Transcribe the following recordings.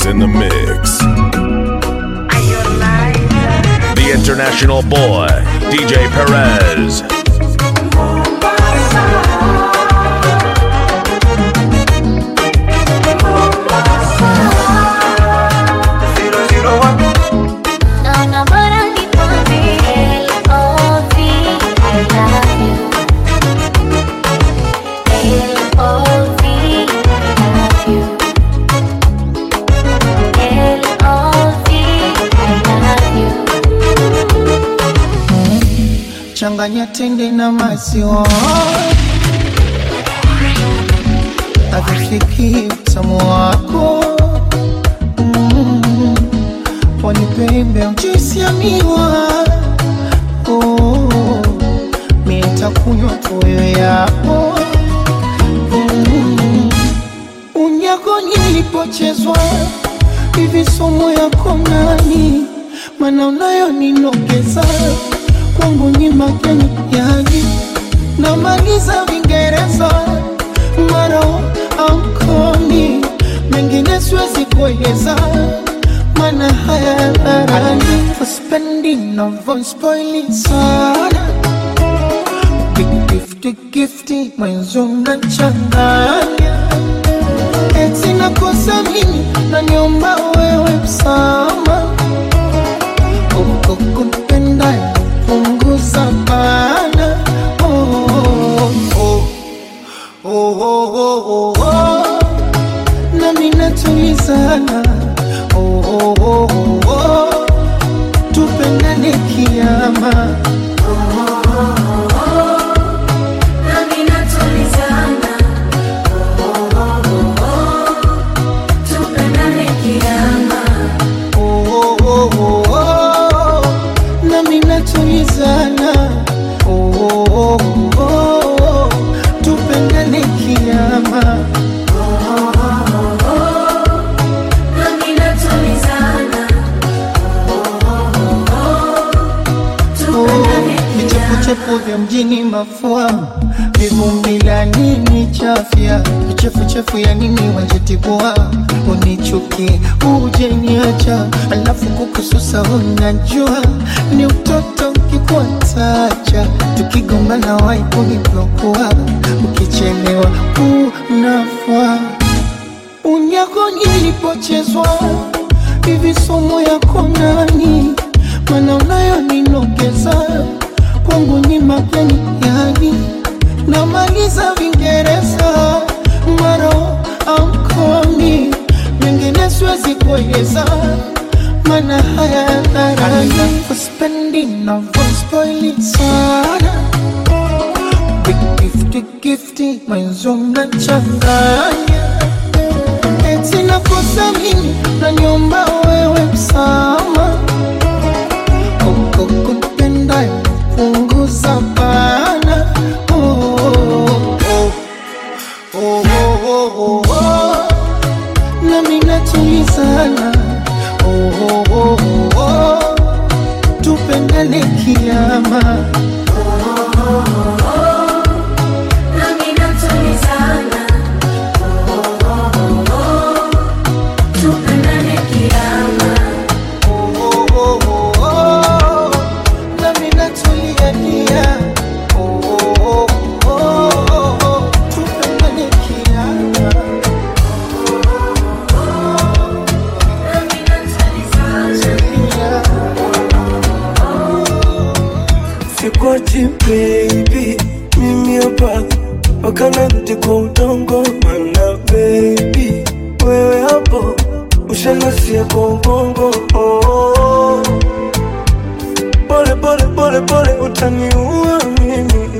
Mix in the Mix. The international boy, DJ Perez. Naona bora nikwambie L.O.V. I love you. L.O.V. I love you. L.O.V. I love you. changanya tende na maziwa avifiki utamu wako Mm. pwani pembe mjuisi ya miwa Oh, mi nitakunywa tuyo yako Mm. unyako nilipochezwa hivi somo yako nani mana unayo ninogeza kwangu ni mageni yani namaliza vingereza maro amkomi mengine siwezi kueleza mana haya dharani uspendi navospoili sana gifti gifti mwenzo mnachanganya eti nakosa mimi naniomba wewe msama uko kupenda punguza bana oh, oh, oh, oh, oh, oh, oh. nami natulizana oh, oh, oh, oh, oh. tupendane kiama Nami natulizana, tupendane kiama. oh, oh, oh, oh, oh. nami natulizana oh, oh, oh, oh, oh. tupendane kiama Nami natulizana, tupendane kiama. vichefuchefu vya mjini mafua vivumbi la nini chafya vichefuchefu ya nini wanjetibua unichuki uje niacha alafu kukususa unajua ni utoto ukikuatacha tukigombana wai kuniblokua ukichelewa unafua unyako nilipochezwa hivi somo yako nani mana unayo ninogeza kwangu ni mageni yani namaliza vingereza maro amkomi mengine siwezi kueleza mana haya dharani uspendi navospoili sana gifti gifti mwenzo mnachanganya eti nakosa mimi naniomba wewe msama uko kupenda punguza bana oh, oh, oh, oh, oh, oh, oh. nami natulizana oh, oh, oh, oh, oh. tupendane kiama Nami natulizana, tupendane kiama. oh, oh, oh, oh, oh. nami natuliania oh, oh, oh, oh, oh. tupendane kiama Nami natulizana. Sikwachi baby, mimi hapa mpaka narudi kwa udongo, mana baby wewe hapo ushanasia kwa ubongo oh, oh. Pole pole pole pole utaniua mimi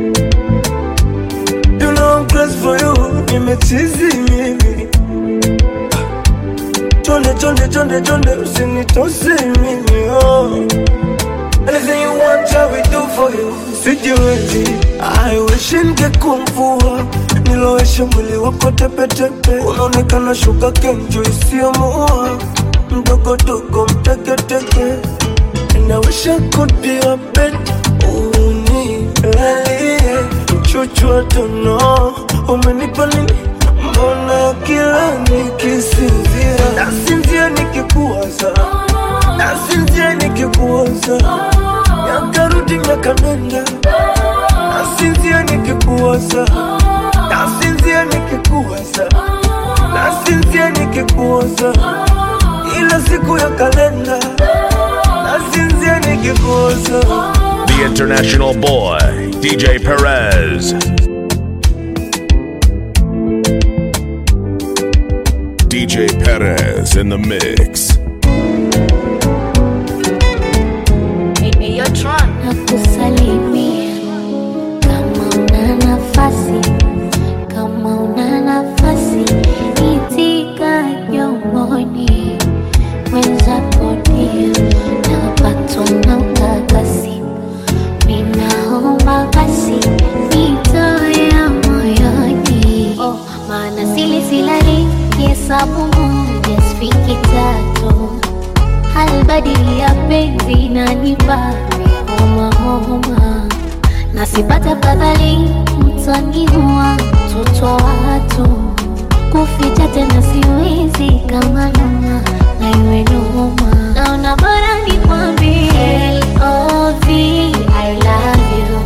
You know I'm crazy for you, nimechizi mimi Chonde chonde chonde chonde usinitose mimi oh. Anything you want, I will do for you. Sijiwezi, I wish ningekuwa mvua niloweshe mwili wako tepetepe, unaonekana shuka kenjo isiyomuua mdogo dogo mteketeke, and I wish I could be a bed unilalie mchuchu wa tono, umenipa nini? Mbona kila nikisinzia nasinzia ukiondoka nenda nasinzia nikikuwaza nasinzia nikikuwaza nasinzia nikikuwaza ila siku ya kalenda nasinzia nikikuwaza The international boy, DJ Perez. DJ Perez in the mix. nakusalimia kama una nafasi, kama una nafasi, itika jomoni mwenzako ndio napatwa na ukakasi, ninaomba basi nitoe moyoni, oh, maana sili silali kihesabu moja sifiki tatu halbadili ya penzi nanipa homa homa, nasipata fadhali mtaniua mtoto wa watu, kuficha tena siwezi kama noma na iwe noma, naona bora nikwambie L.O.V. I love you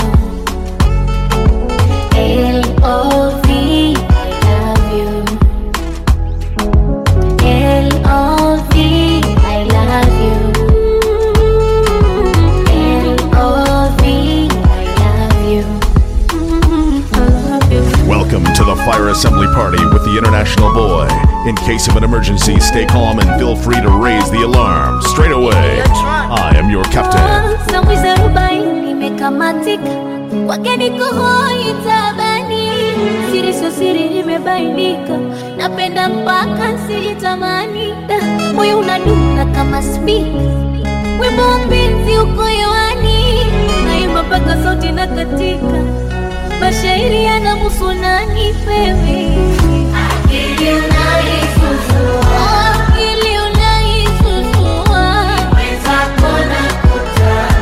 L.O.V. I love you L.O.V. I love you. L.O.V. I love you. I love you. Welcome to the fire assembly party with the international boy. In case of an emergency, stay calm and feel free to raise the alarm straight away. I am your captain. Samwizi arobaini imekamatika, wageni kuhoi tabani, siri sio siri imebainika, napenda mpaka sijitamani, Da, moyo unadunda kama spika, wimbo wa penzi uko hewani, naimba mpaka sauti na katika, mashairi yanamuhusu nani wewe? Akili unaisusua, akili unaisusua, mwenzako nakutaka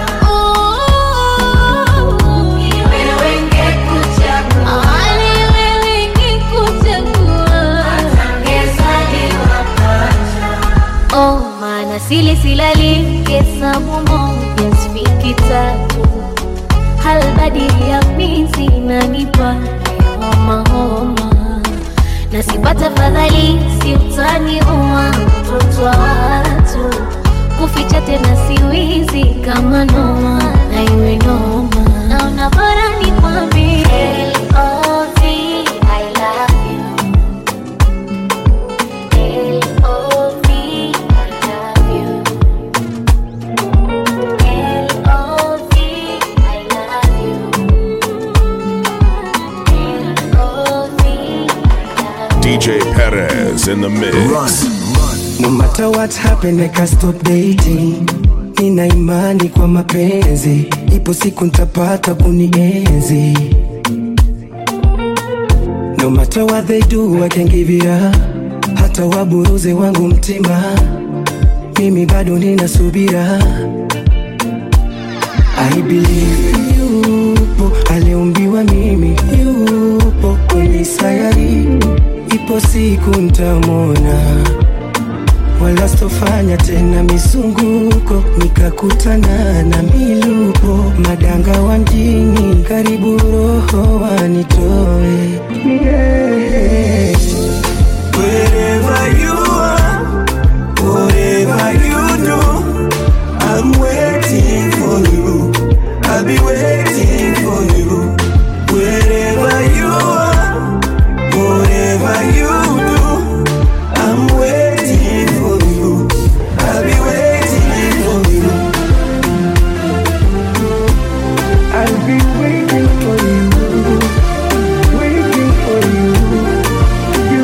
sili silali hesabu moja sifiki tatu halbadili ya mizi nanipa homa homa na sipata fadhali siutani uma mtoto wa watu kuficha tena siwizi kama noma na iwe noma naona bora nikwambie L.O.V. I love you. L.O.V. I love you. L.O.V. I love you. L.O.V. I love you. DJ Perez in the mix. No matter what happen, I can't stop dating. Nina imani kwa mapenzi, ipo siku nitapata kunienzi. No matter what they do, I can give it up. Hata waburuze wangu mtima, mimi bado nina subira. I believe yupo aliumbiwa mimi, yupo kwenye sayari, ipo siku ntamwona wala sitofanya tena misunguko, nikakutana na milupo madanga wa mjini, karibu roho wanitoe yeah. Wherever you are, whatever you do, I'm waiting for you. I'll be waiting for you. Wherever you are, whatever you do, I'm waiting for you. I'll be waiting for you. I'll be waiting for you. Waiting for you. You.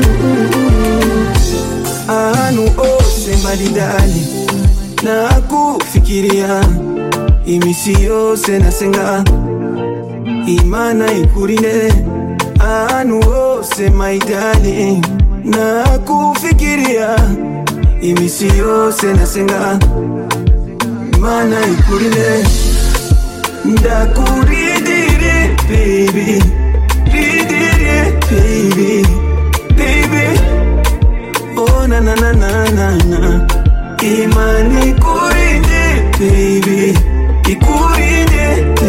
Anu ose maridani na kufikiria imisi yose nasenga imana ikurinde anu ose maidani na kufikiria imisi yose nasenga imana ikurinde ndakuridire baby ridire baby baby oh na na na na na na imani ikurinde baby ikurinde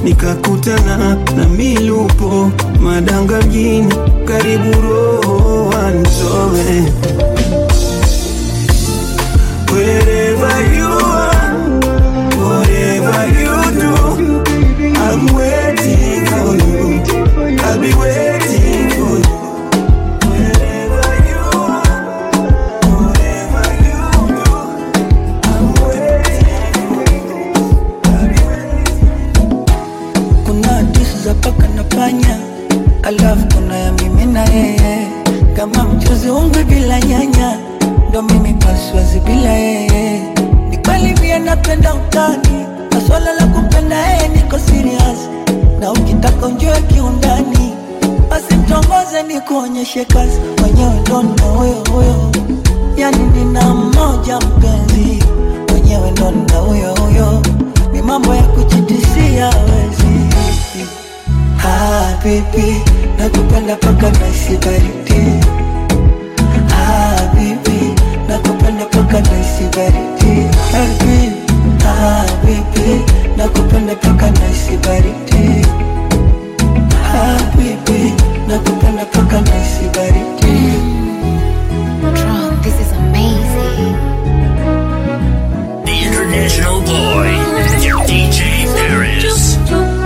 nikakutana na milupo madanga mjini, karibu roho wanitoe Wherever you are, whatever you do, I'm waiting for you. I'll be waiting for you. Wherever you are, whatever you do, I'm waiting for you. I'll be waiting. kuna hadithi za paka na panya, alafu kuna ya mimi na yeye, kama mchuzi ungwe bila nyanya, ndo mimi paswazi bila yeye. Ni kweli pia napenda utani, na swala la kumpenda yeye niko serious, na ukitaka unjue kiundani, basi mtongoze ni kuonyeshe kazi, mwenyewe ndo na huyo huyo, yani nina mmoja mpenzi, mwenyewe ndo na huyo huyo, ni mambo ya kujitisia wezi Ah, baby, nakupenda paka naisi baridi. Ah, baby, nakupenda paka naisi baridi. Ah, baby, ah, baby, nakupenda paka naisi baridi. Ah, baby, nakupenda paka naisi baridi. Drunk, this is amazing. The International Boy, DJ Paris.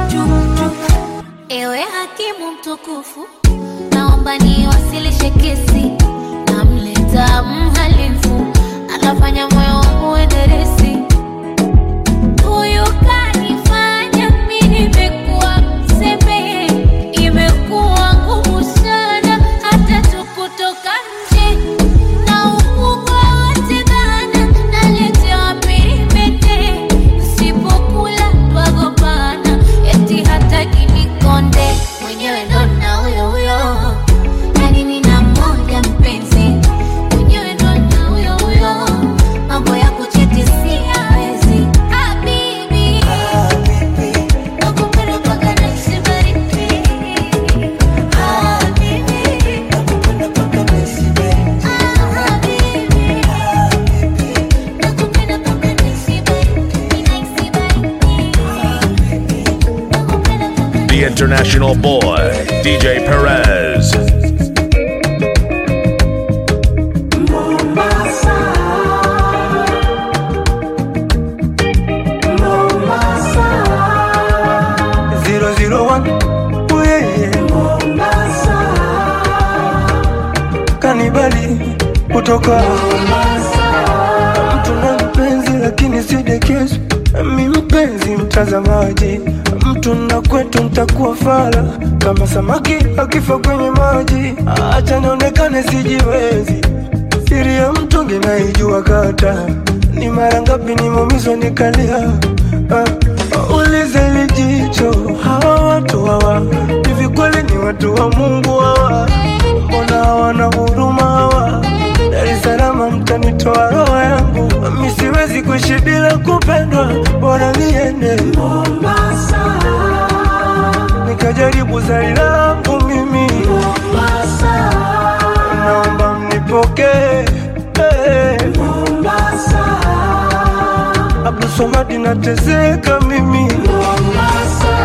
Ewe hakimu mtukufu, naomba niwasilishe kesi. Namleta mhalifu, anafanya moyo wangu enderesi. Huyu kanifanya mimi nimekuwa mseme, imekuwa ngumu sana hata tu kutoka nje na ukubwa wote dhana naletewa pirimete, sipokula twagombana, eti hataki nikonde, mwenyewe ndo na huyo huyo, yani nina mmoja mpenzi, mwenyewe ndo na huyo huyo, mambo ya kuchitisia hawezi. Habibi, Ah, baby, nakupenda mpaka nahisi baridi. Habibi, nakupenda paka naisi baridi. habibi. Ah, baby, Nakupenda mpaka nahisi baridi, nahisi baridi. Nakupenda mpaka The International Boy, DJ Perez. Zero zero one, oh yeah, yeah. Kanibali kutoka mtu na mpenzi, lakini si dekezo. Mi mpenzi mtazamaji, mtu na kwetu ntakuwa fala kama samaki akifa kwenye maji. Acha nionekane sijiwezi, siri ya mtungi naijua kata ni mara ngapi nimeumizwa nikalia. Ah, ulize lijicho, hawa watu hawa hivi kweli ni watu wa Mungu hawa? Mbona hawana huruma hawa? Dar es Salaam mtanitoa roho yangu, mi siwezi kuishi bila kupendwa, bora niende Mombasa nikajaribu zari langu mimi Mombasa, naomba mnipokee hey. Mombasa, Abdulswamad nateseka mimi Mombasa.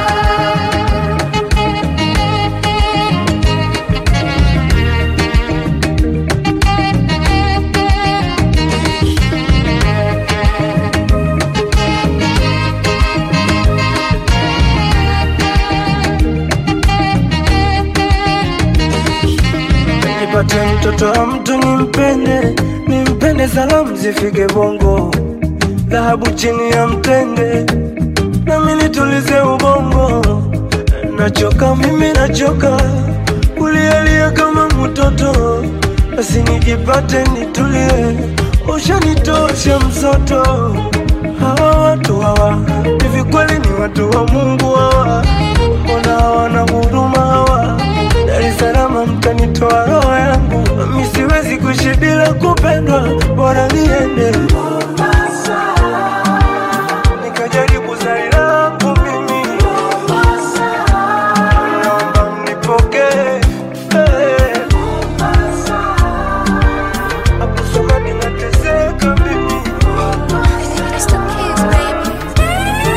nipate mtoto wa mtu nimpende, nimpende, salamu zifike Bongo, dhahabu chini ya mtende, nami nitulize ubongo. Nachoka mimi, nachoka kulialia kama mtoto, basi nijipate nitulie, ushanitosha msoto. Hawa watu hawa hivi kweli ni watu wa Mungu hawa? Mbona hawana huruma hawa? Dar es Salaam mtanitoa roho yangu, mi siwezi kuishi bila kupendwa, bora niende Mombasa nikajaribu zari langu mimi Mombasa, naomba mnipokee hey. Mombasa, Abdulswamad nateseka mimi It's the kids, baby.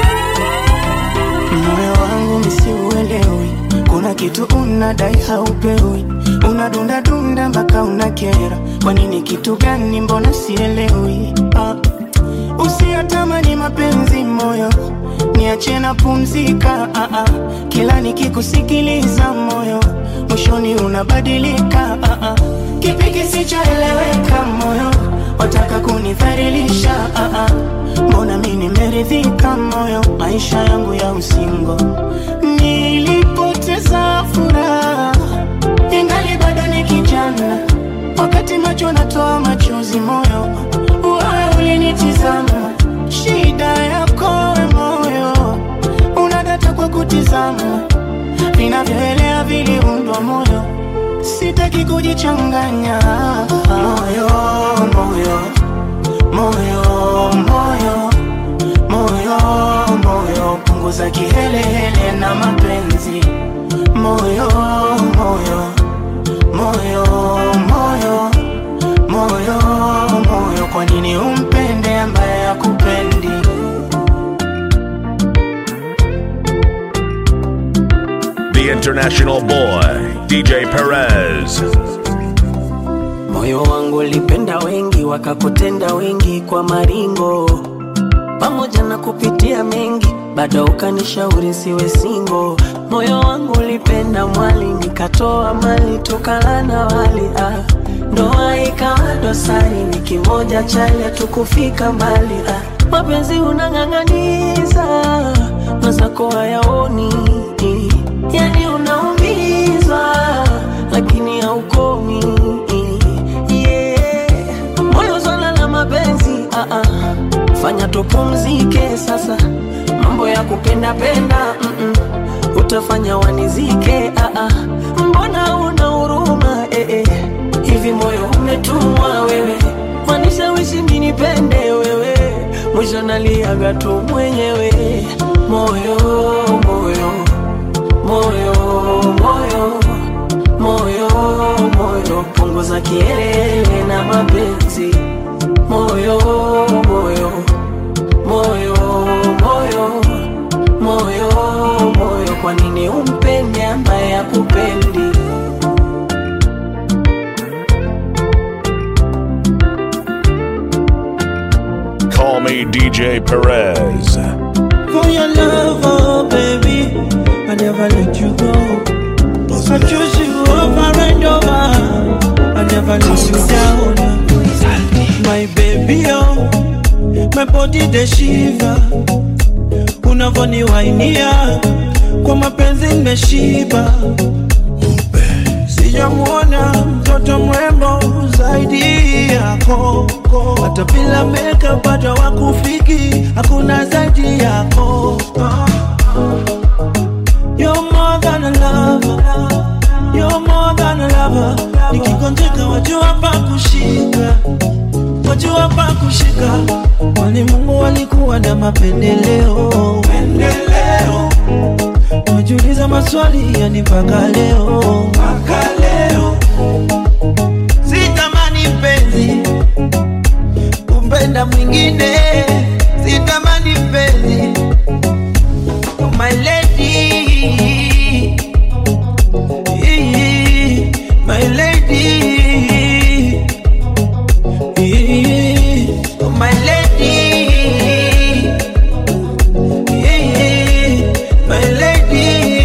kitu unadai haupewi, unadundadunda mpaka unakera. Kwa nini? Kitu gani? Mbona sielewi? Ah. Usiyatamani mapenzi moyo, niache na pumzika. Ah, ah. Kila nikikusikiliza moyo, mwishoni unabadilika. Ah, ah. Kipi kisichoeleweka moyo, wataka kunidhalilisha? Ah, ah. Mbona mi nimeridhika moyo, maisha yangu ya usingo nilipoteza furaha, ingali bado ni kijana, wakati macho natoa machozi moyo, wewe ulinitizama, shida yako we moyo, unadata kwa kutizama, vinavyoelea viliundwa moyo, sitaki kujichanganya moyo, moyo, moyo, moyo moyo moyo punguza kihelehele na mapenzi moyo moyo moyo moyo moyo moyo kwa nini umpende ambaye akupendi The international boy, DJ Perez. moyo wangu ulipenda wengi wakakutenda wengi kwa maringo pamoja na kupitia mengi bado ukanishauri siwe singo moyo wangu ulipenda mwali nikatoa mali tukala na wali ah. ndoa ikawa dosari ni kimoja chale tukufika mbali ah. mapenzi unang'ang'aniza mazako hayaoni yani unaumizwa lakini haukomi yeah. moyo swala la mapenzi ah -ah. fanya tupumzike sasa mambo ya kupenda penda mm -mm. utafanya wanizike ah -ah. mbona una huruma eh -eh. hivi moyo umetumwa wewe wanishawishi minipende wewe mwisho naliaga tu mwenyewe moyo moyo moyo moyo moyo moyo punguza kielele na mapenzi moyo moyo moyo moyo moyo moyo kwa nini umpende ambaye akupendi Call me DJ Perez. For your love, oh baby, I never let you go. I choose you over and over. I never let you down. My baby, oh, my body the shiva. Unavoniwainia kwa mapenzi nimeshiba. Sijamwona mtoto mrembo zaidi yako, hata bila makeup bado wakufiki, hakuna zaidi yako. You're more than a lover, you're more than a lover. Nikigonjeka wajua pa kushika, wajua pa kushika. Kwani Mungu alikuwa na mapendeleo, pendeleo Najiuliza maswali yani mpaka leo, mpaka leo sitamani mpenzi kumpenda mwingine, sitamani mpenzi oh my lady, my lady, oh my lady. My lady,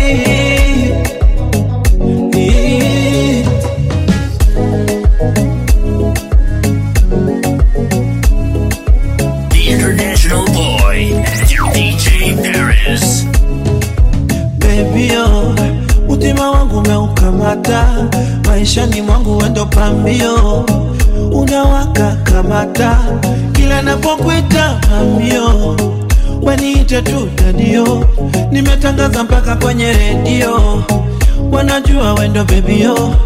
The international boy, DJ Paris. baby oh, utima wangu umeukamata, maishani mwangu wendo pambio, unawaka kamata, kila napokuita mamio, waniite tu dadio, nimetangaza mpaka kwenye redio, wanajua wendo baby oh.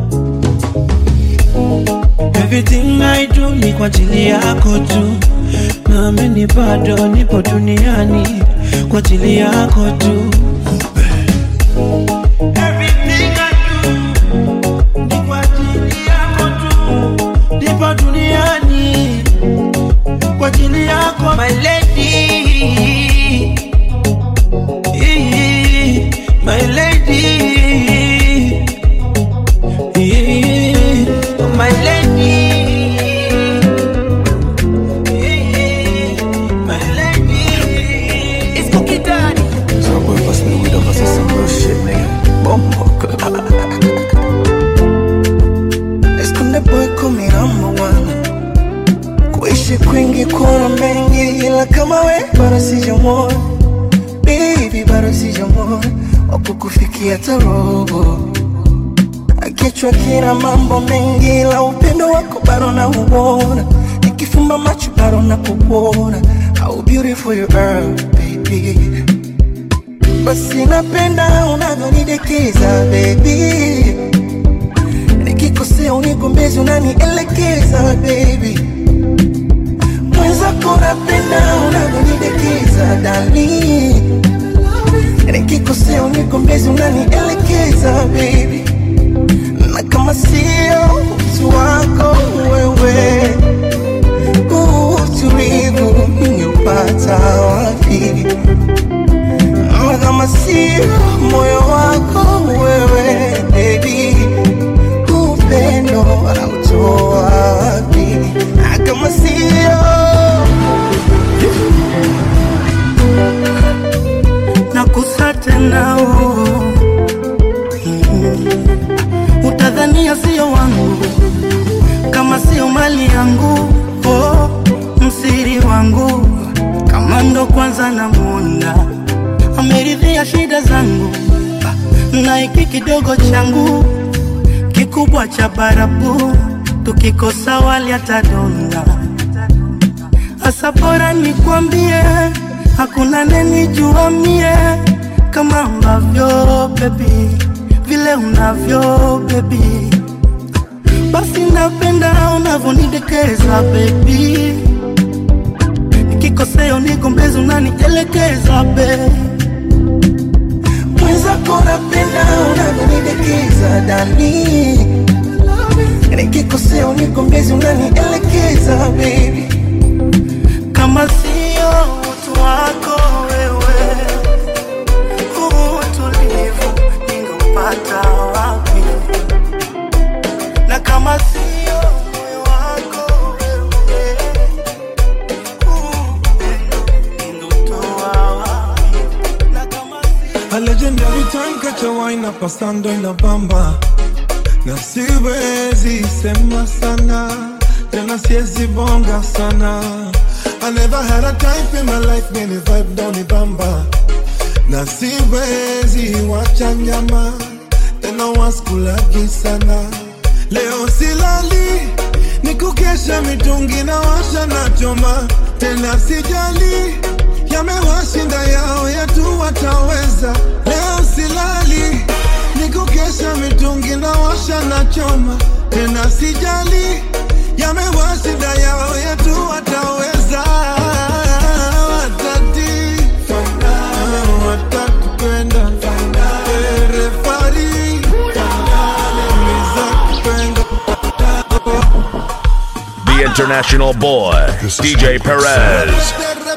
Everything I do ni kwa ajili yako tu, naamini bado nipo duniani kwa ajili yako tu. Everything I do ni kwa ajili yako tu, nipo duniani kwa ajili yako my lady, my lady. Esconde boy kumi number one Kuishi kwingi kuna mengi ila kama we bado sijamwona Baby bado sijamwona Wakukufikia tarobo Kichwa kina mambo mengi ila upendo wako bado na uona Nikifumba macho bado na kuona How beautiful you are baby Basi napenda unavyonidekeza baby Nikikosea unigombezi unanielekeza baby Mwenzako napenda unavyonidekeza dali Nikikosea unigombezi unanielekeza baby Na kama sio utu wako wewe huu utulivu ningeupata wapi? Na kama sio moyo wako wewe baby upendo anautoa wapi? Na kama sio nakusa tena oh. Mhm. utadhania sio wangu kama sio mali yangu oh, msiri wangu kama ndo kwanza namwona ameridhia shida zangu na hiki kidogo changu kikubwa cha barabu tukikosa wali atadonda Asa bora nikwambie, hakuna nenijua mie kama ambavyo baby, vile unavyo baby, basi napenda unavyonidekeza baby, nikikosea unigombezi unanielekeza baby. mwenzako napenda unavyonidekeza dali Nikikosea unigombezi unanielekeza baby kama sio utu wako wewe, huu utulivu ningeupata wapi? Na kama sio moyo wako wewe, huu upendo ningeutoa wapi? Na kama sio A legendary time catch a wine up pasando in la bamba na siwezi sema sana tena siwezi bonga sana I never had a type in my life many vibe down the bamba na siwezi wacha nyama tena waskulagi sana leo silali ni kukesha mitungi na washa na choma tena sijali yamewashinda yao yetu wataweza leo silali ni kukesha mitungi na washa na choma tena sijali yamewashinda yao yetu wataweza watati watakupenda refari uliza kupenda The international boy, DJ Perez.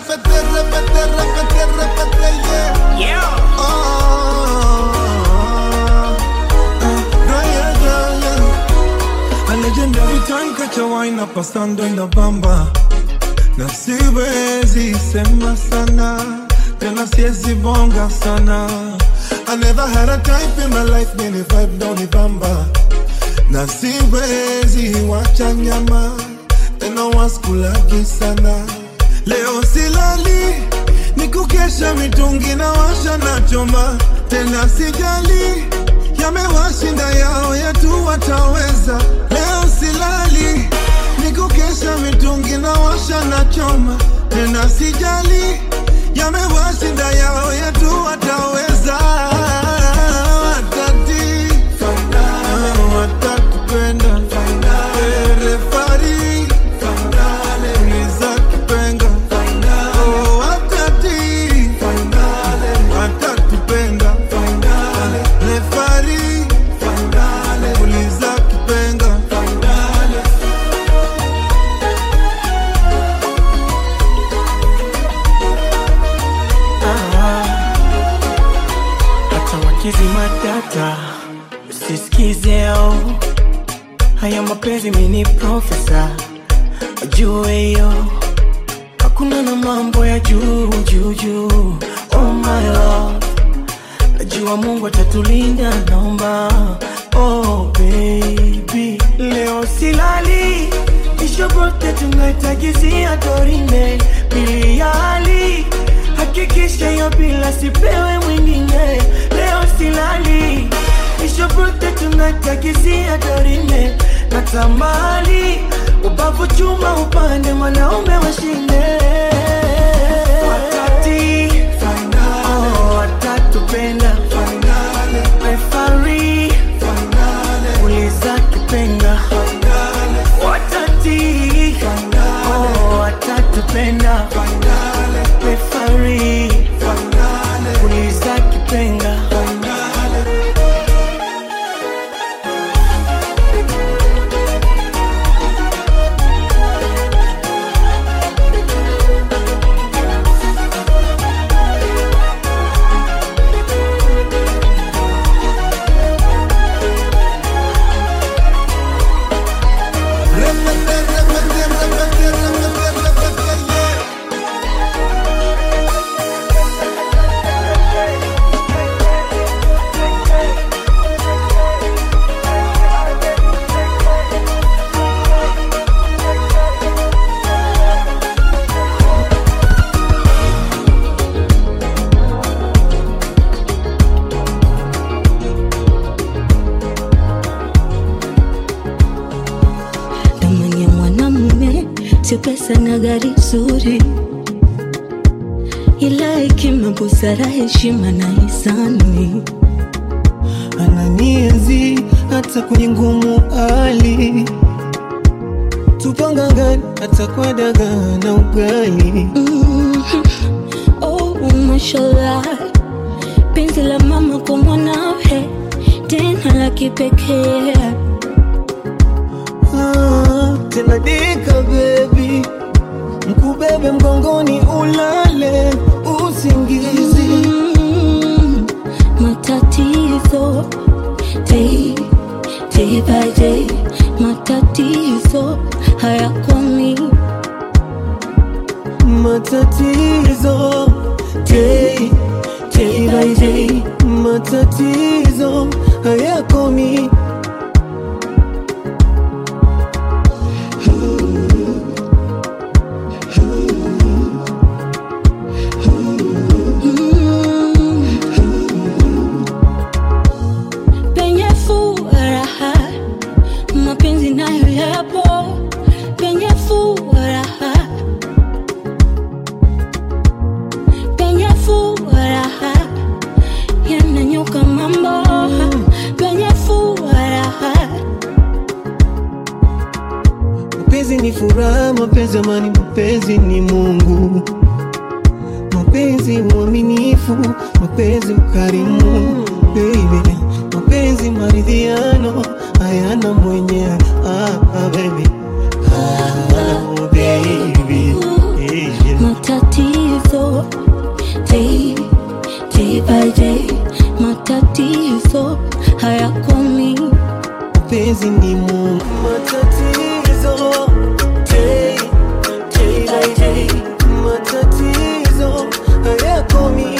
A legendary time catch a wine up pasando in la bamba na siwezi sema sana tena siwezi bonga sana I never had a type in my life many vibe down the bamba na siwezi wacha nyama tena waskulagi sana leo silali ni kukesha mitungi na washa na choma tena sijali yamewashinda yao yetu wataweza leo silali ni kukesha mitungi na washa na choma tena sijali yamewashinda yao yetu wataweza watati watakupenda refari uliza kipenga Oh, watati watakupenda refari uliza kipenga hata wakizima data usisikizeo haya mapenzi mini profesa wajue hiyo hakuna na mambo ya juu juu juu oh my love najua kama Mungu atatulinda, naomba oh baby, leo silali ishobote tunaitagizia dorime biliali, hakikisha hiyo bila sipewe mwingine. Leo silali ishobote tunaitagizia dorime na tamali, ubavu chuma upande, mwanaume washinde wakati oh, watatupenda refari uliza kipenga watati oh, watatupenda refari uliza kipenga Thamani ya mwanamume sio pesa na gari zuri, ila hekima, busara, heshima na hisani. ananienzi hata kwenye ngumu hali tupangangani hata kwa dagaa na ugali Mhm. Oh, mashallah, penzi la mama kwa mwanawe tena la kipekee. ah, tena dika bebi mkubebe mgongoni ulale usingizi Mm, matatizo day, day by day, matatizo hayakomi. matatizo day, day by day, matatizo hayakomi Mm. Penye furaha mapenzi nayo yapo, penye furaha, penye furaha yananyuka mambo, penye furaha Mapenzi ni furaha, mapenzi amani, mapenzi ni Mungu, mapenzi uaminifu, mapenzi ukarimu, baby, mapenzi maridhiano, hayana mwenyewe ah, ah, baby. Ah, baby. Yeah. matatizo day, day by day, matatizo hayakomi. mapenzi ni Mungu, matatizo day, day by day, matatizo hayakomi.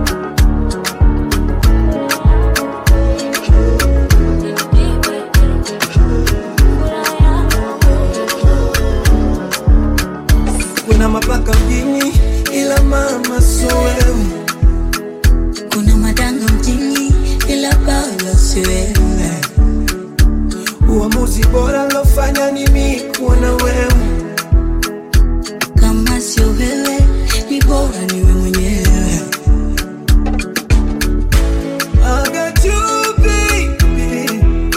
Kuna mapaka mjini, ila mama sio wewe. Kuna madanga mjini ila bado si wewe. Uamuzi bora lofanya ni mimi kuwa na wewe. Kama sio wewe ni bora niwe mwenyewe. I got you, baby.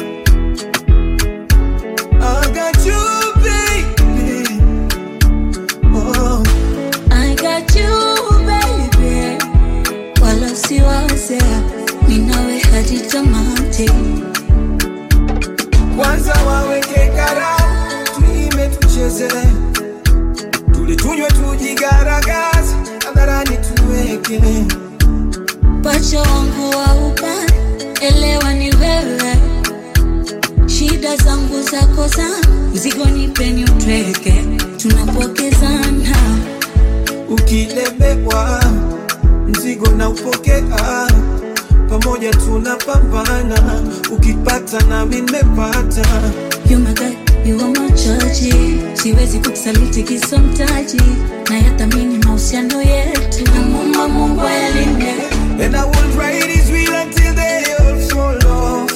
I got you, baby. Oh, I got you baby, wala usiwaze, ninawe hadi tamati. kwanza waweke karamu, tuime tucheze, tule tunywe tujigaragaze, hadharani tuweke Pacha wangu wa upande, elewa ni wewe, shida zangu zako zangu, mzigo nipeni utweke, tunapokezana ukilemewa mzigo na upokea pamoja tunapambana ukipata nami nimepata You my God, you are my judge. Siwezi kukusaliti kisomtaji na yathamini mahusiano yetu. Namwomba Mungu ayalinde. And I will ride his wheel until they all fall off.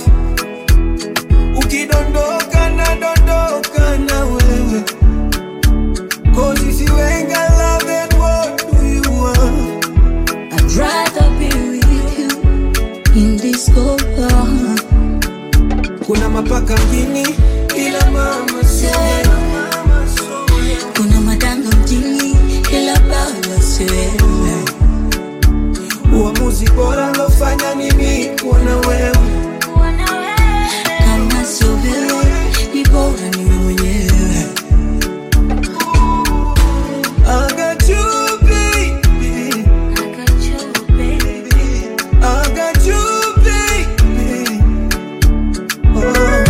Ukidondoka na dondoka na wewe. Cause if you ain't got love, then what do you want? I'd rather be with you in this cold world. Kuna mapaka mjini ila mama sio Kuna madanga mjini ila baba si wewe. uamuzi bora lofanya mimi kuona wewe. Kama sio wewe, ni bora niwe mwenyewe. I got you, baby. I got you, baby. Oh.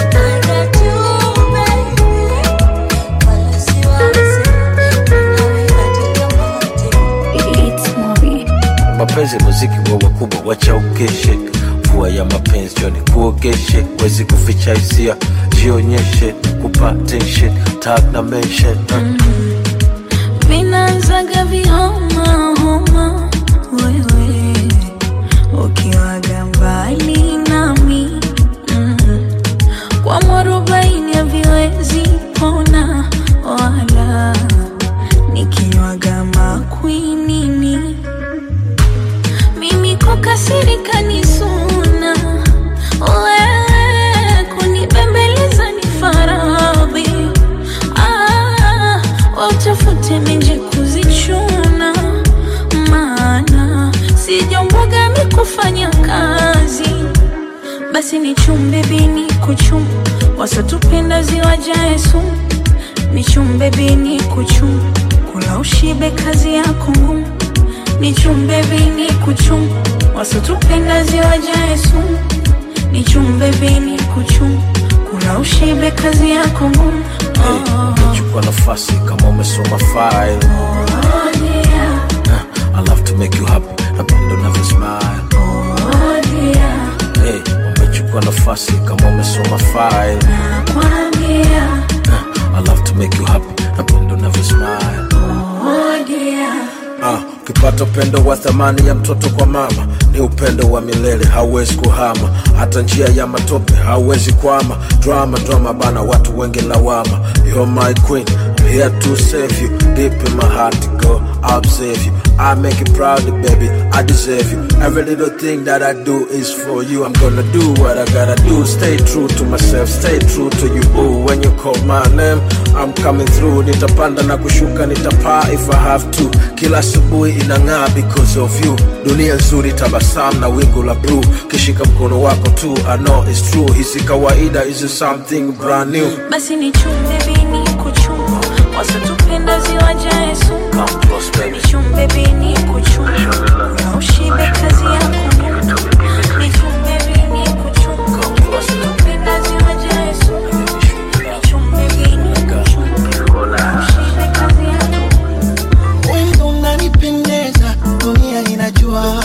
mapenzi muziki wa wakubwa wacha ukeshe mvua ya mapenzi joni kuogeshe wezi kuficha hisia jionyeshe kupa tension tag na mention uh. Vinaanzaga vihoma homa, wewe ukiwaga mbali nami mm. kwa mwarobaini haviwezi pona wala nikinywaga makwinini mimi kukasirika ni suna wewe kunibembeleza ni faradhi ah, wautafute menje kuzichuna maana sijomboga mikufanya kazi basi ni chumbe bini kuchum wasotupenda ziwajae sumu ni chumbe bini kuchum kula ushibe kazi yako ngumu ni chumbe bini kuchum wasotupenda ziwajae sumu ni chumbe bini kuchum kula ushibe kazi yako ngumu oh. chukua nafasi kama umesoma file Oh, dear. I love to make you happy napenda unavyo smile Oh, dear. hey, umechukua nafasi kama umesoma file Nakwambia, I love to make you happy napenda unavyo smile oh, dear. Ah, ukipata upendo wa thamani ya mtoto kwa mama ni upendo wa milele, hauwezi kuhama. Hata njia ya matope hauwezi kwama. Drama drama bana, watu wengi lawama. You're my queen, I'm here to save you. Deep in my heart, go, I'll save you. I make you proud, baby, I deserve you. Every little thing that I do is for you. I'm gonna do what I gotta do. Stay true to myself, stay true to you. Ooh, when you call my name, I'm coming through. Nitapanda na kushuka, nitapaa if I have to. Kila asubuhi inang'aa because of you. Dunia nzuri, tabasamu na wingu la blue. Kishika mkono wako tu, I know it's true. Hisi kawaida, is something brand new. basi ni chumbe bini kuchumba wasotupenda ziwajae sumu Come close, baby. ni chumbe bini kuchumba na ushibe kazi yako ni chumbe bini kuchumba wasotupenda ziwajae sumu ni chumbe bini kuchumba na ushibe kazi yako Wendo unanipendeza, dunia inajua.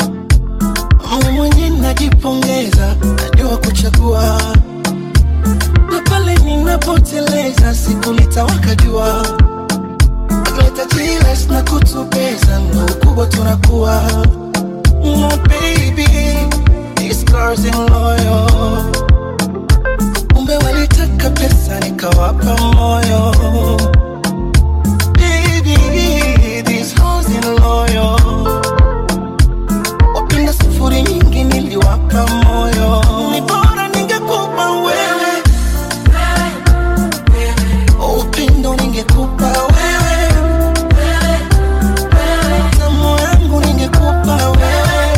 Mimi mwenyewe najipongeza, najua kuchagua. Na pale ninapoteleza, siku litawaka jua. Leta jilas na kutubeza, ndo ukubwa tunakuwa. No baby, these girls in loyal. Kumbe walitaka pesa, nikawapa moyo. Baby, these hoes in loyal. Wapenda sufuri nyingi niliwapa moyo. Ni bora ningekupa wewe. Upendo ningekupa wewe. Tamu yangu ningekupa wewe.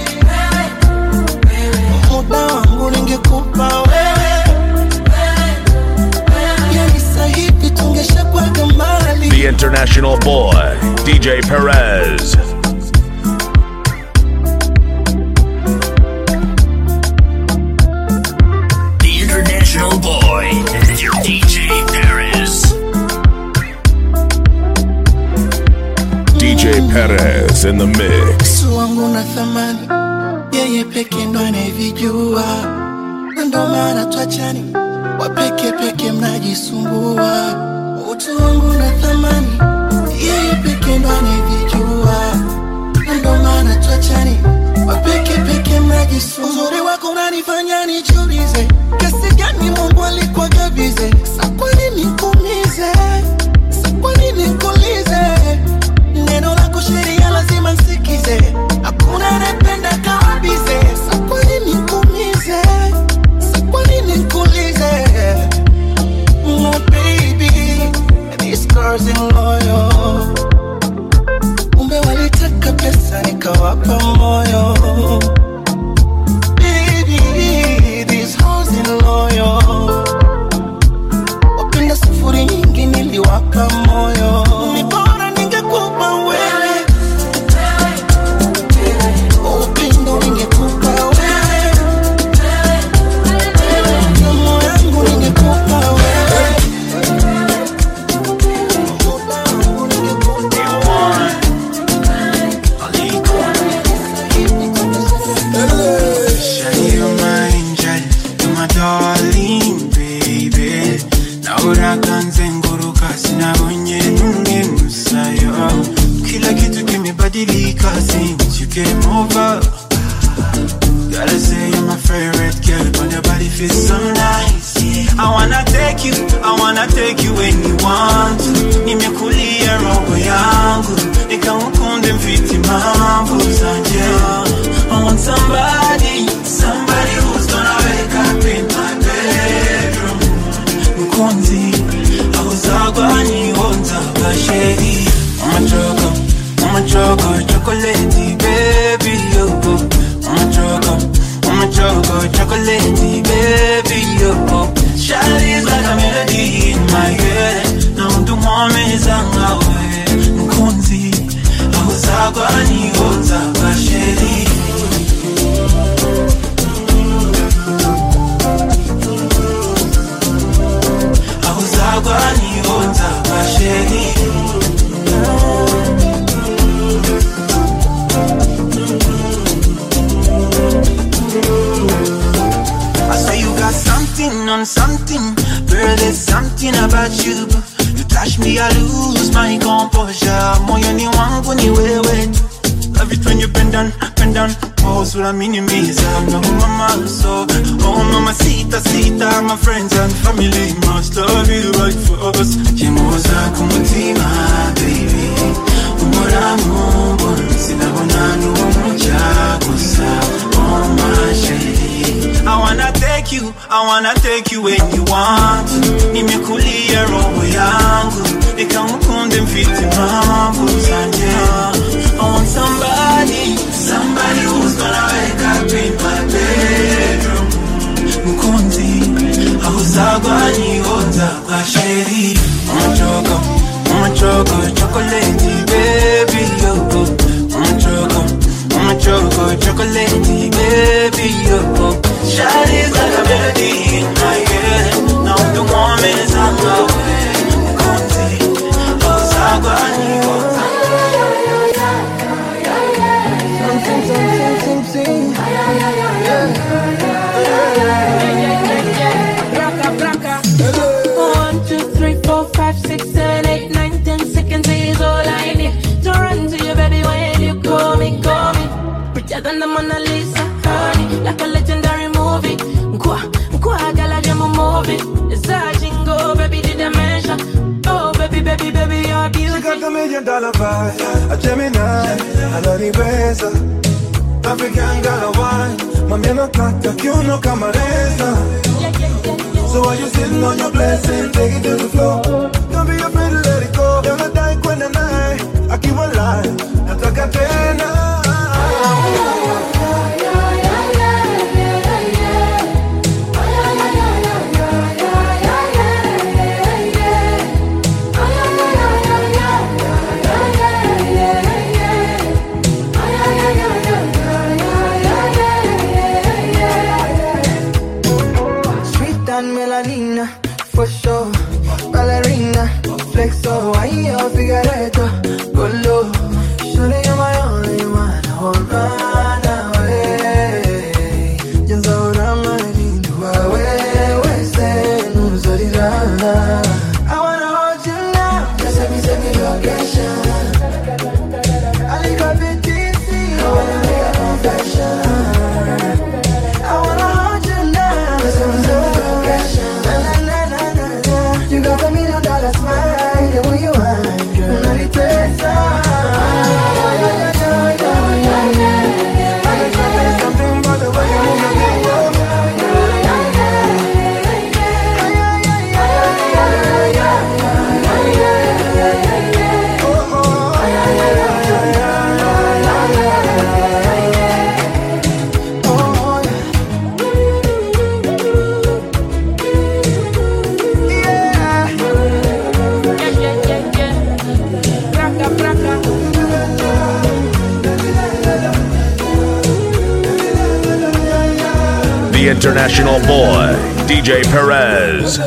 Muda wangu ningekupa wewe. Yani sahivi tungeshakuwaga mbali. The international boy, DJ Perez. The international boy, DJ Paris. DJ Perez in the mix. Yesu wangu na thamani, yeye yeye peke ndo anayevijua, Na ndo maana twachani, wapeke peke mnajisumbua. Utu wangu na thamani, yeye peke ndo anayevijua, Na ndo maana twachani, wapeke peke mnajisumbua. Uzuri wako unanifanya nijiulize, kiasi gani Mungu alikuwa gabize, sa kwa nini nikuumize, sa kwa nini nikuulize neno lako sheria lazima nsikize, hakuna anayependa kama bize. Sa kwa nini nikuumize, sa kwa nini nikuulize No baby, these girls in loyal Kumbe walitaka pesa nikawapa moyo Baby, these hoes in loyal Wapenda sufuri nyingi niliwapa moyo Ni bora ningekupa wewe Upendo ningekupa wewe Moyo yangu ningekupa wewe Shawty, you're my angel, you're my darling, baby. Naona kanzenguruka sinabonye numwe musayo kila kitu kimebadilika since you came over Gotta say you're my favorite girl, but your body feels so nice. I wanna take you, I wanna take you when you want. Nimekulia roho yangu, nikamukunde mfiti mambo zanje. I want somebody, somebody who's gonna wake up in my bedroom. Mkonzi, auzagwa ni onza basheri. Mama choco, mama choco, chocolate, baby, yo. Mama choco, mama choco, chocolate, baby, yo. Shawty's like a melody in my head. Na mtu mwameza ngawe. Mkonzi, auzagwa ni onza basheri. auzagwa ni onza basheri. I say you got something on something, girl. There's something about you. You touch me, I lose my composure. Moyoni wangu ni wewe tu. Love it when you bend down, bend down. Pose what I mean, me no mama so. Oh mama, sita, sita. My friends and family must love you right for us. Chemoza kumutima, baby. Umora mumbo, sinabona nuumucha gusa. Oh my shady. I wanna take you, I wanna take you when you want. Nimekulia roho yangu, nikamukunde mfiti mambo zanje. I want somebody, somebody who's gonna wake up in my bedroom. Mkunzi, auzagwa ni onza basheri. Mama choco, mama choco, chocolate, baby, yo. Mama choco, mama choco, chocolate, baby, yo. Shawty's like a melody in my head. Now the woman is on the way. Mkunzi, auzagwa ni onza One, two, three, four, five, six, seven, eight, nine, ten seconds is all I need to run to you, baby. When you call me, call me. Prettier than the Mona Lisa, honey, like a legendary movie. Nkwa, nkwa, gala jamu movie. It's a jingle, baby, the dimension. Oh, baby, baby, baby, you're She beauty. got the million dollar vibe, a Gemini, ananiweza African girl a wine, mami anataka kiuno kama reza So while you sitting on your blessing, take it to the floor Don't be afraid to let it go, never die kwenda naye, akiwa live, nataka tena Sweet and melanina, for sure. Ballerina, flexo, ahí yo figureto, go low. Surely you're my only the international boy, DJ Perez.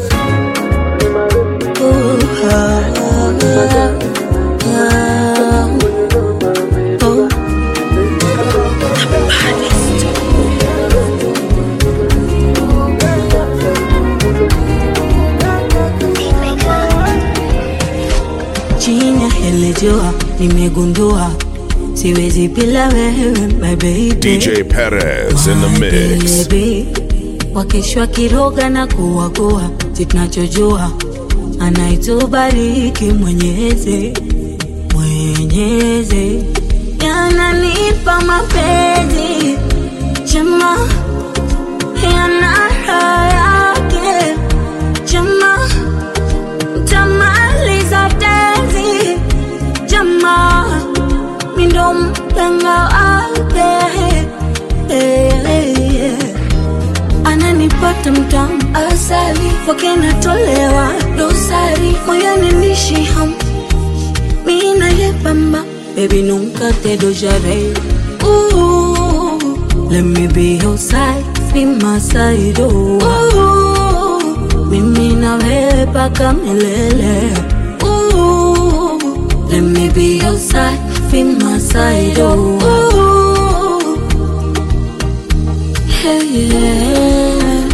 chini ya hili jua nimegundua siwezi bila wewe my baby DJ Perez in the mix. Baby, wakishwa kiroga na kuwagoa si tunachojua anaitubariki mwenyezi mwenyezi yananipa mapenzi chema yana raha yake chema tamaliza tenzi chema mindo mpenga wake Eh, eh. ananipata mtamu asali kwake natolewa dosari moyoni nishi ham mina yepamba baby nunca te dojaré Ooh, let me be your side be my side oh Ooh, mimi na wewe paka milele Ooh, let me be your side be my side oh Ooh, Hey, yeah.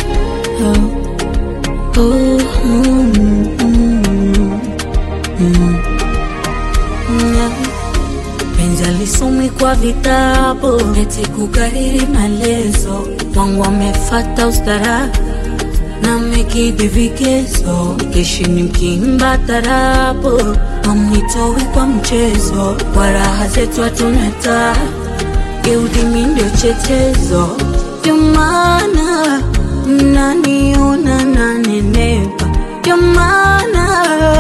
Oh, oh, mm, mm, mm. Yeah. Penzi alisomi kwa vitabu eti kukariri maelezo wangu wamefata ustara na mekidhi vigezo keshini mkimba tarabu amwitowi kwa mchezo kwa raha zetu hatunata geudimi ndio chetezo ndio maana mnaniona nanenepa ndio maana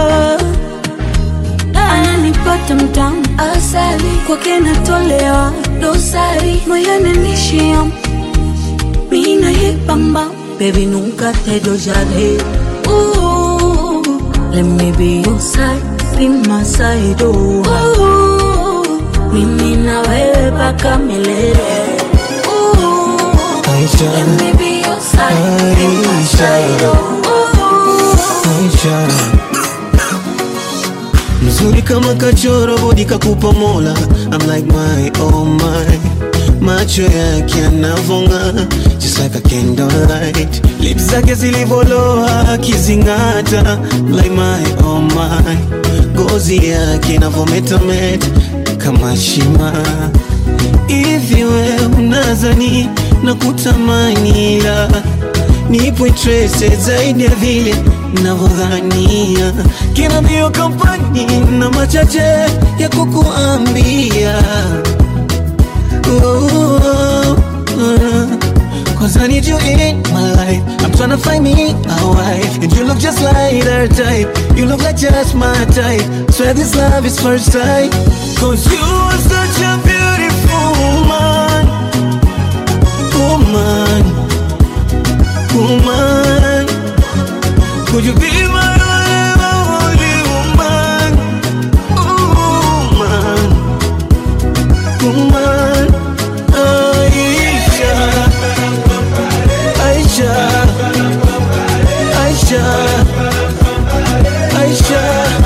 ananipata mtamu asali kwake natolewa dosari moyoni nishia mina yepamba baby nunca te dojaré Ooh, let me be your side be my side oh Ooh, mimi na wewe paka milele Ooh, Aisha, let me be your side be my side oh Ooh, Aisha. mzuri kama kachoro bodi kakupa mola I'm like my oh my macho yake yanavonga just like a candlelight lips zake zilivoloa akizingata like my oh my gozi yake inavometameta kama shima hivi we unazani na kutamani la nipo interested zaidi ya vile navyodhania kina mbio kampani na machache ya kukuambia oh, uh, Cause I need you in my life I'm tryna find me a wife And you look just like her type You look like just my type Swear this love is first sight Cause you are such a beautiful woman Woman Woman Could you be my only woman Woman Woman Aisha Aisha Aisha Aisha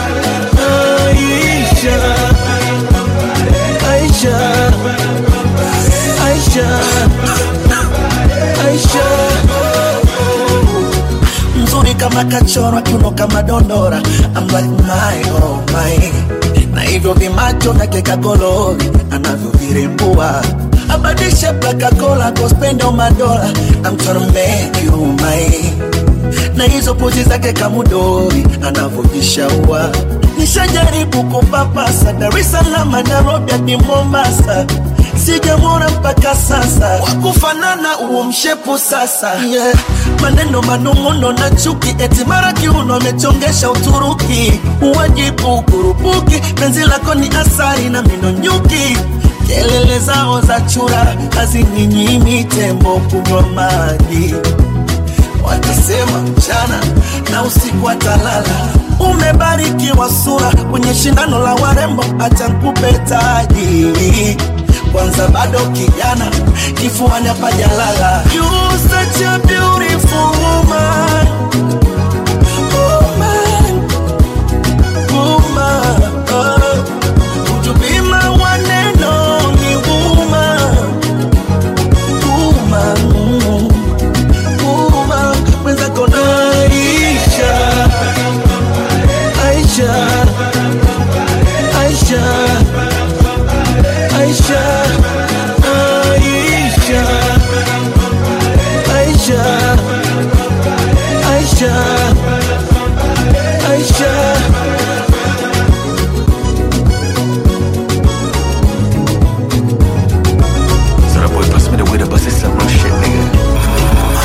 Aisha Aisha Aisha Aisha mzuri kama kachorwa kiuno kama dondora I'm like my oh my na hivyo vimacho vyake kagolori anavyovirembua abadishe plakakola kospendo madola I'm tryna make you mine na hizo pozi zake kamudori anavyojishaua nishajaribu kupapasa Dar es Salaam Nairobi hadi Mombasa sijamwona mpaka sasa wakufanana uo mshepu sasa yeah. maneno manung'uno na chuki eti mara kiuno amechongesha Uturuki uwajibu kurupuki penzi lako ni asari na mino nyuki kelele zao za chura hazininyimi tembo kunywa maji wakisema mchana na usiku atalala. Umebarikiwa sura kwenye shindano la warembo, acha nikupe taji kwanza bado kijana kifuani hapajalala You such a beautiful woman. Woman. Woman. Oh. Would you be my one and only woman? Woman. Woman. Mwenzako na Aisha. Aisha. Aisha. Aisha. Aisha. Aisha. Aisha. Aisha. So that boy bust me the way to bust it some real shit, nigga.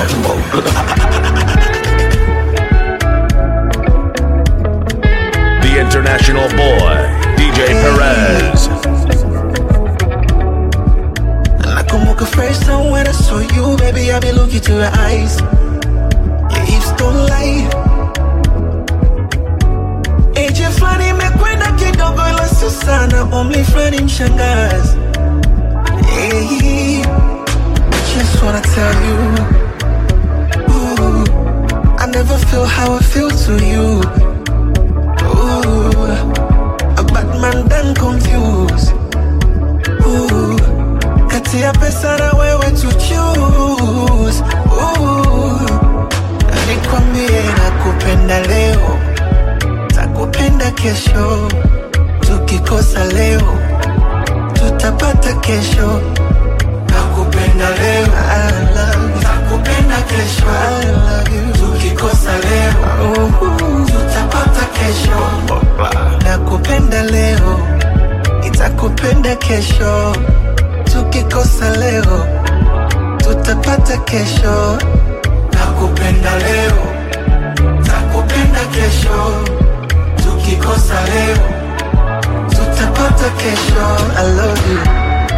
The international boy, DJ Perez. Nakumbuka first time when I saw you, baby, I be looking to your eyes. Your hips don't lie. Age fulani imekwenda kidogo, ila sio sana, umri fulani mshangazi. Hey, just wanna tell you, ooh, I never feel how I feel to you. Ooh, a bad man done confused. Ooh, kati ya pesa na wewe to choose. Ooh, nikwambie nakupenda leo, takupenda kesho, tukikosa leo tutapata kesho. Nakupenda leo, I love you. Nakupenda kesho, I love you. Tukikosa leo, uh, tutapata kesho. Nakupenda leo, nitakupenda kesho. Tukikosa leo, tutapata kesho. Nakupenda leo, takupenda kesho. Tukikosa leo, tutapata kesho. I love you.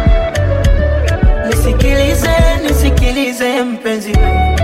Nisikilize, nisikilize mpenzi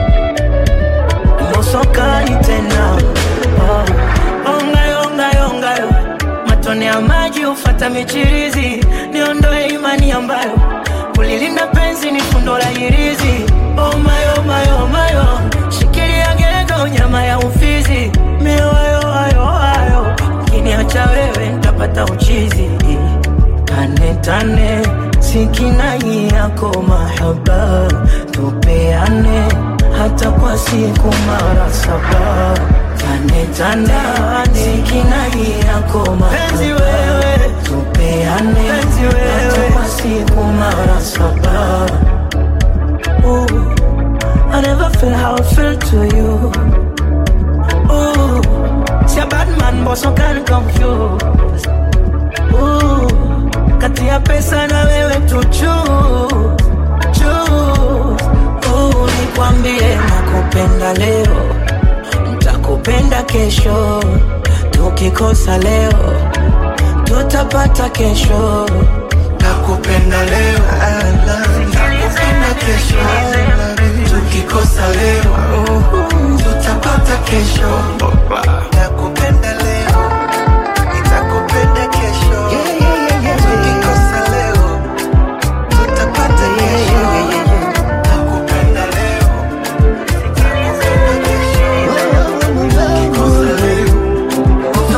Mosokani tena oh. Ongayo, ongayo, ongayo Matone ya maji ufata michirizi Niondoe imani ambayo Kulilinda penzi ni fundo la hirizi Oh mayo, mayo, mayo Shikilia gego nyama ya ufizi Mioyo, ayo, ayo Kiniacha wewe nitapata uchizi Tane tane sikinai yako mahaba tupeane hata kwa siku mara saba tane tane sikinai yako mahaba wewe tupeane hata kwa siku mara saba Ooh, I never feel how I feel to you Ooh, see a bad man but so can confuse Ooh, kati ya pesa na wewe tu choose, choose. Ooh, nikwambie nakupenda leo, nitakupenda kesho, tukikosa leo tutapata kesho. Nakupenda leo, I love you. Nakupenda kesho, I love you. Tukikosa leo, uh, tutapata kesho. Nakupenda leo, nitakupenda kesho. Tukikosa leo, tutapata kesho. Nakupenda leo, nitakupenda kesho. Tukikosa leo,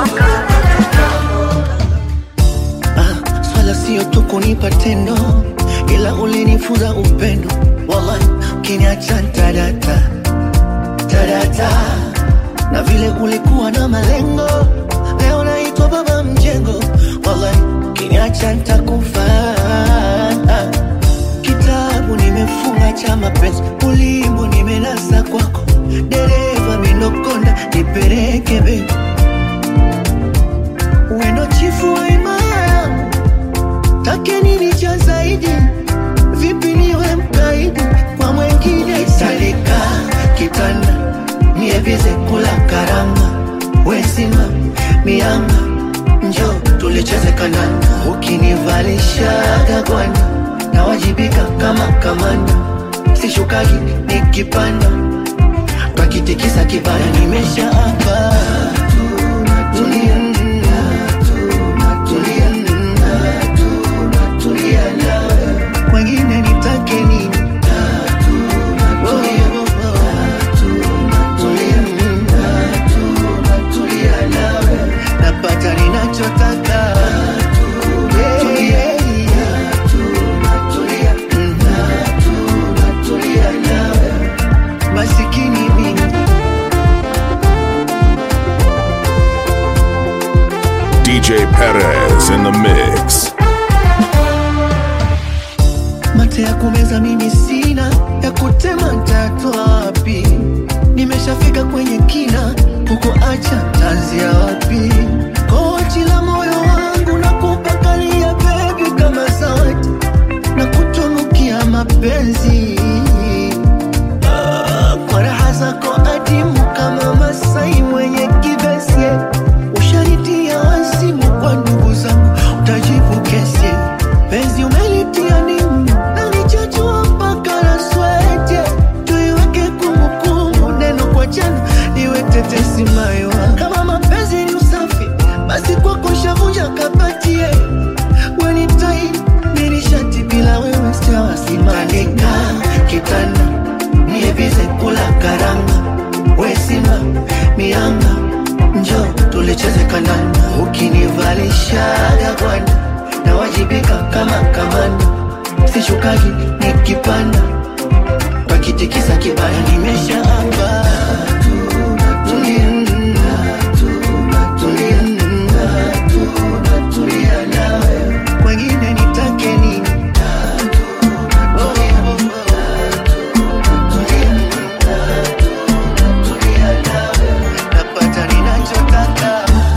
Ah, swala sio tu kunipa tendo, ila ulinifunza upendo. Wallahi, ukiniacha tadata tadata, na vile ulikuwa na malengo, leo naitwa baba mjengo. Wallahi, ukiniacha nitakufa. Kitabu nimefunga cha mapenzi, ulimbo nimenasa kwako, dereva minokonda nipeleke bebi wendo chifu wa imaya take nini cha zaidi vipi niwe mkaidi kwa mwengine salika kitanda nievize kula karanga wesima mianga njo tulicheze kananda ukinivalishaga gwanda nawajibika kama kamanda sishukagi nikipanda twakitikisa kibanda nimesha hapa tulia tulia tulia DJ Perez in the mix. mate ya kumeza mimi sina ya kutema ntatwa wapi nimeshafika kwenye kina huko acha tanzia wapi kochi la moyo wangu na kupakalia bebi kama zawadi na kutunukia mapenzi Ah, kwa raha zako adimu kama masai mwenye kivesi ushanitia wazimu kwa ndugu zangu utajibu kesi penzi umelitia nimu na nichachua mpaka na swete tuiweke kumbukumbu neno kwa jana iwe tetesi maiwa kama mapenzi ni usafi basi kwako shavunja kapatie wenitai nilishati bila wewe stawasimanika kitanda niebize kula karanga wesima mianga njo tulicheze kananda ukinivalishaga gwanda nawajibika kama kamanda sishukagi nikipanda pakitikisa kibaya nimeshaamba wengine nitake nini napata ninachotaka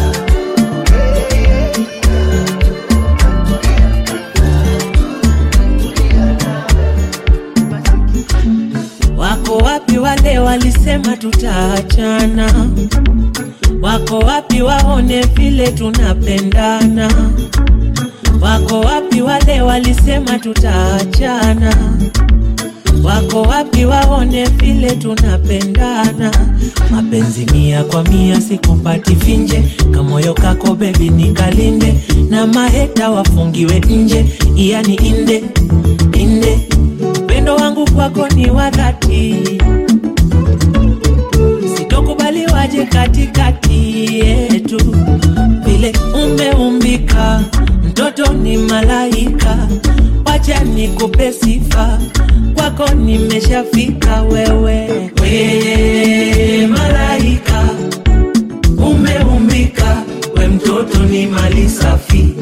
Wako wapi wale walisema tutaachana? Wako wapi waone vile tunapendana? Wako wapi wale walisema tutaachana? Wako wapi waone vile tunapendana? Mapenzi mia kwa mia sikupati finje, kamoyo kako bebi nikalinde, na maheta wafungiwe nje, yani inde inde. Upendo wangu kwako ni wa dhati, sitokubali waje katikati yetu, vile umeumbika, mtoto ni malaika, wacha nikupe sifa, kwako nimeshafika wewe, we malaika, umeumbika, we mtoto ni mali safi,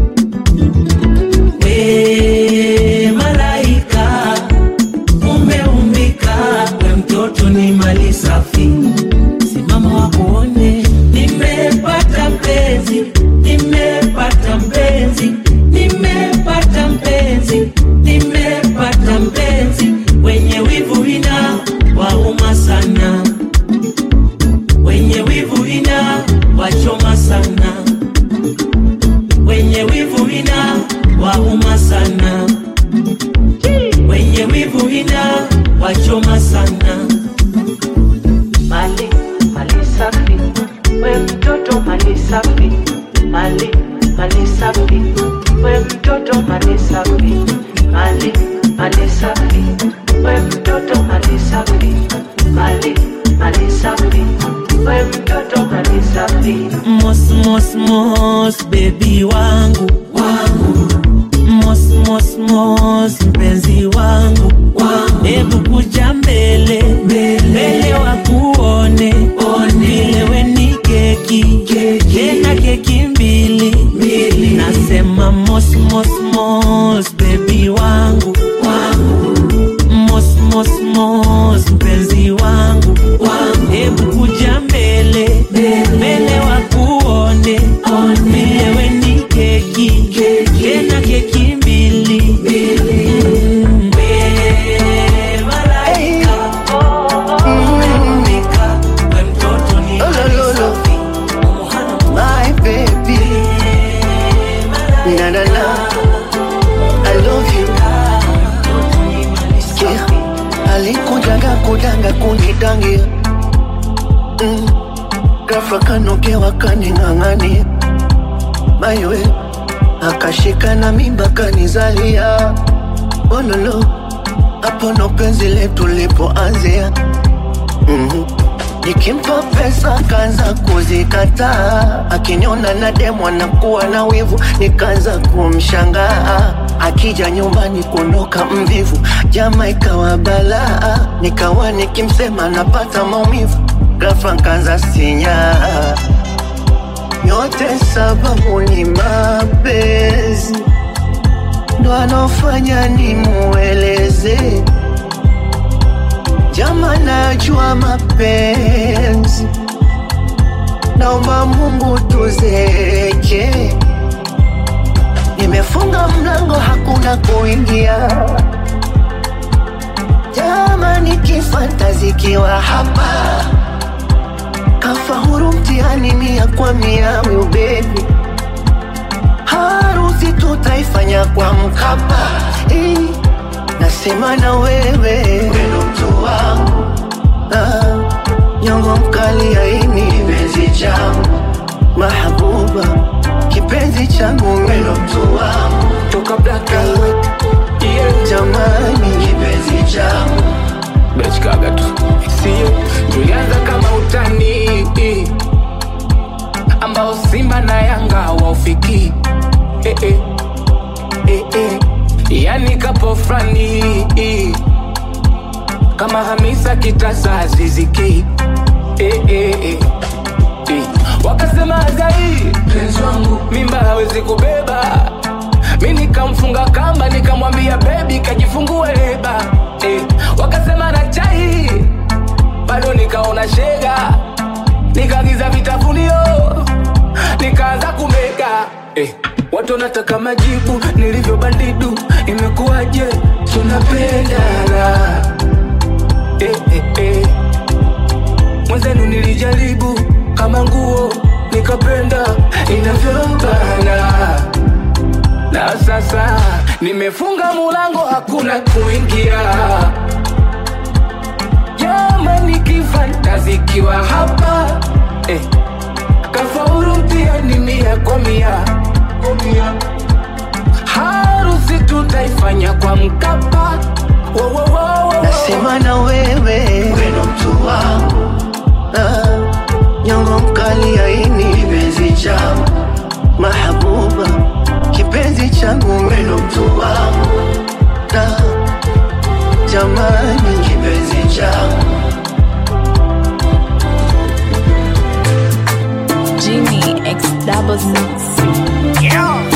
we malaika, umeumbika, we mtoto ni mali safi, simama wakuone, nimepata mpenzi, nimepata mpenzi, nimepata mpenzi, nimepata mpenzi, wenye wivu ina wauma sana, wenye wivu ina wachoma sana, wenye wivu ina wauma sana, wenye wivu ina wachoma sana. Mali, mali safi, we mtoto mali safi, mali, mali safi, we mtoto mali safi, mali, mali safi, we mtoto mali safi, mali, mali safi, we mtoto mali safi. Mos, mos, mos, baby wangu, wangu. Mos, mos, mos, mpenzi wangu, wangu. Hebu kuja mbele, mbele wakuone, vile we ni keki, tena keki mbili, nasema mos, mos, mos, baby wangu, wangu. Mos, mos, mos, mpenzi wangu, wangu. Hebu kuja mbele, mbele wakuone, vile we ni keki, tena keki mbili, Mm. We malaika, umeumbika, we mtoto ni mali safi. My baby, na na na, I love you. Sikia, alikujaga kudanga kunidangia mm. Ghafla kanogewa kaning'ang'ania mayowe akashika na mimba kanizalia ololo hapo ndo penzi letu lipoanzia mm-hmm. Nikimpa pesa kaanza kuzikataa, akiniona na demu anakuwa na wivu, nikaanza kumshangaa. Akija nyumbani kuondoka mvivu, jama ikawa balaa, nikawa nikimsema napata maumivu, ghafla nkaanza sinyaa yote sababu ni mapenzi ndo anofanya ni mueleze jama najua mapenzi naomba mungu tuzeke nimefunga mlango hakuna kuingia jamani kifanta zikiwa hapa kafahuru mtihani mia kwa mia wiubebi harusi tutaifanya kwa mkapa eh, nasema na wewe weno mtu wangu ah, nyongo mkali aini kipenzi changu mahabuba kipenzi changu weno mtu wangu toka black and white yeah. jamani kipenzi changu bechkaga tu sio tulianza kama utani ambao simba na yanga waufiki eh, eh, eh, eh. yani kapo frani kama hamisa kitasa aziziki eh, eh, eh. eh. wakasema azai penzi wangu mimba hawezi kubeba mi nikamfunga kamba nikamwambia bebi kajifungue leba eh. wakasema na chai bado nikaona shega nikagiza vitafunio nikaanza kumega eh. watu wanataka majibu nilivyo bandidu imekuwaje tunapendana eh, eh, eh. mwenzenu nilijaribu kama nguo nikapenda inavyobana na sasa nimefunga mulango hakuna kuingia jamani kifantazikiwa hapa eh. kafauru mtihani mia kwa mia harusi tutaifanya kwa mkapa Wo, wo, wo, wo, wo. nasema na wewe weno mtu wangu ah, nyongo mkali aini kipenzi changu mahabuba kipenzi changu weno mtu wangu ah, jamani kipenzi changu Jimmy X double six. Yeah.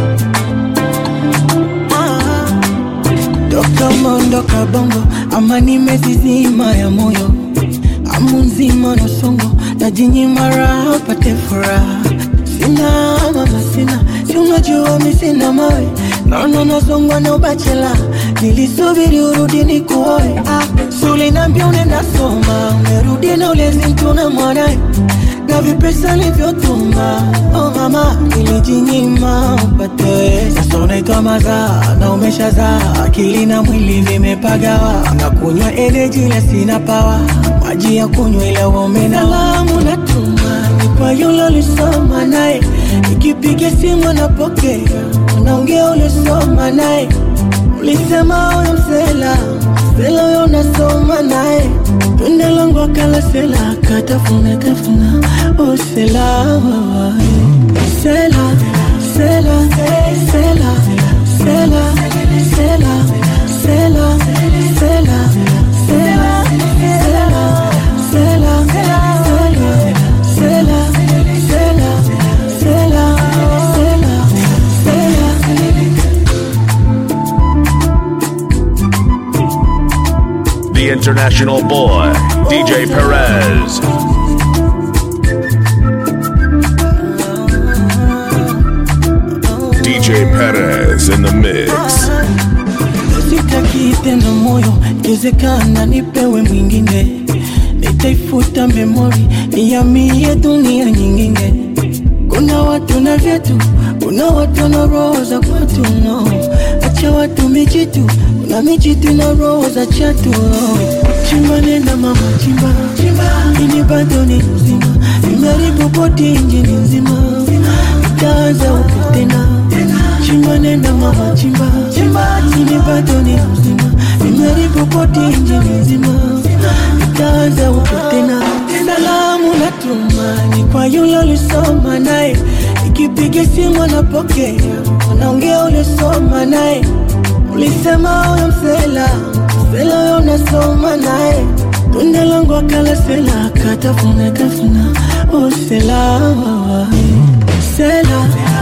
Toka umeondoka bongo ama nimezizima ya moyo amu nzima na songo na jinyima raha pate furaha sina mama sina si unajua mi sina mawe naona nasongwa na ubachela nilisubiri urudi ni kuoe ah, sulinambia unaenda soma umerudi na ulezi mtuna mwanae na vipesa livyotuma oh mama nilijinyima upate sasa unaitwa mazaa na umeshazaa akili na mwili vimepagawa na kunywa eneji ila sina pawa maji ya kunywa ila umena salamu natuma ni kwa yule ulisoma naye ikipiga simu anapokea unaongea ulisoma naye ulisema huyo msela msela huyo unasoma naye Tunda langu akala sela katafuna tafuna oh sela sela sela sela sela sela sela sela sela sela sela sela sela sela sela sela The international boy, DJ Perez. DJ Perez in the mix. sitaki tena moyo ikiwezekana nipewe mwingine nitaifuta memori niamie dunia nyingine kuna watu na vyetu kuna watu na roho za kwatu no acha watu mijitu kuna mijitu na roho za chatu no. chimba nenda mama chimba ini bado ni mzima imeharibu boti injini nzima itaanza upya tena chimba nenda mama chimba ini bado ni mzima imeharibu boti injini nzima itaanza upya tena salamu natuma ni kwa yule ulisoma naye ikipiga simu anapokea anaongea ulisoma naye ulisema huyo msela msela huyo unasoma naye tunda langu akala sela katafuna tafuna oh sela sela